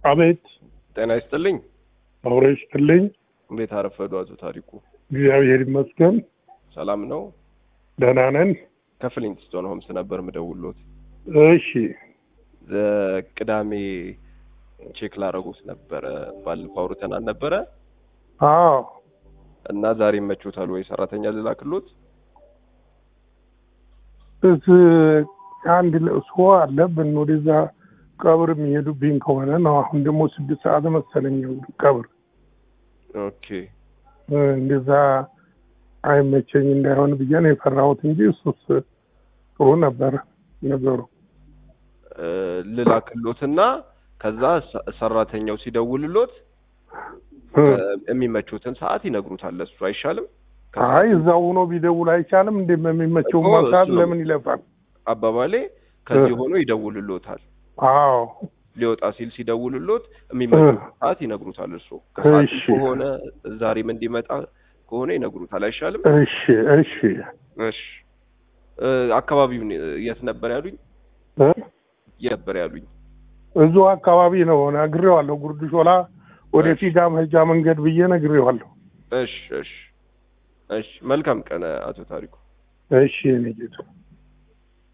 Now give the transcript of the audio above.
አቤት ጤና ይስጥልኝ። አውሬ ይስጥልኝ። እንዴት አረፈዱ አቶ ታሪኩ? እግዚአብሔር ይመስገን ሰላም ነው? ደህና ነን። ከፍሊንትስቶን ሆምስ ነበር ምደውሎት። እሺ ቅዳሜ ቼክ ላረጉት ነበረ። ባለፈው አውርተን አልነበረ አዎ እና ዛሬ ይመቾታል ወይ ሰራተኛ ልላክሎት? እስ አንድ ለእሱ አለብን ወደዛ ቀብር የሚሄዱብኝ ከሆነ ነው። አሁን ደግሞ ስድስት ሰዓት መሰለኝ ቀብር ኦኬ እንደዛ አይመቸኝ እንዳይሆን ብዬ ነው የፈራሁት እንጂ እሱስ ጥሩ ነበረ ነገሩ። እ ልላክሎትና ከዛ ሰ- ሰራተኛው ሲደውልሎት እ የሚመቹትን ሰዓት ይነግሩታል። እሱ አይሻልም? አይ እዛው ሆኖ ቢደውል አይቻልም? እንደ የሚመቸው እኮ ሰዓት እሱ ነው። ለምን ይለፋል? አባባሌ ከዚህ እ ሆኖ ይደውልሎታል። አዎ ሊወጣ ሲል ሲደውልሎት የሚመቹትን እ ሰዓት ይነግሩታል። እሱ ከሰዓት እሺ ከሆነ ዛሬም እንዲመጣ ከሆነ ይነግሩታል። አይሻልም? እሺ እሺ እሺ እ አካባቢውን የት ነበር ያሉኝ? እ የት ነበር ያሉኝ? እዚሁ አካባቢ ነው ነግሬዋለሁ። ጉርድ ሾላ ወደ እሺ ፊጋ መሄጃ መንገድ ብዬ ነግሬዋለሁ። እሺ እሺ እሺ መልካም ቀን አቶ ታሪኩ። እሺ የእኔ ጌታ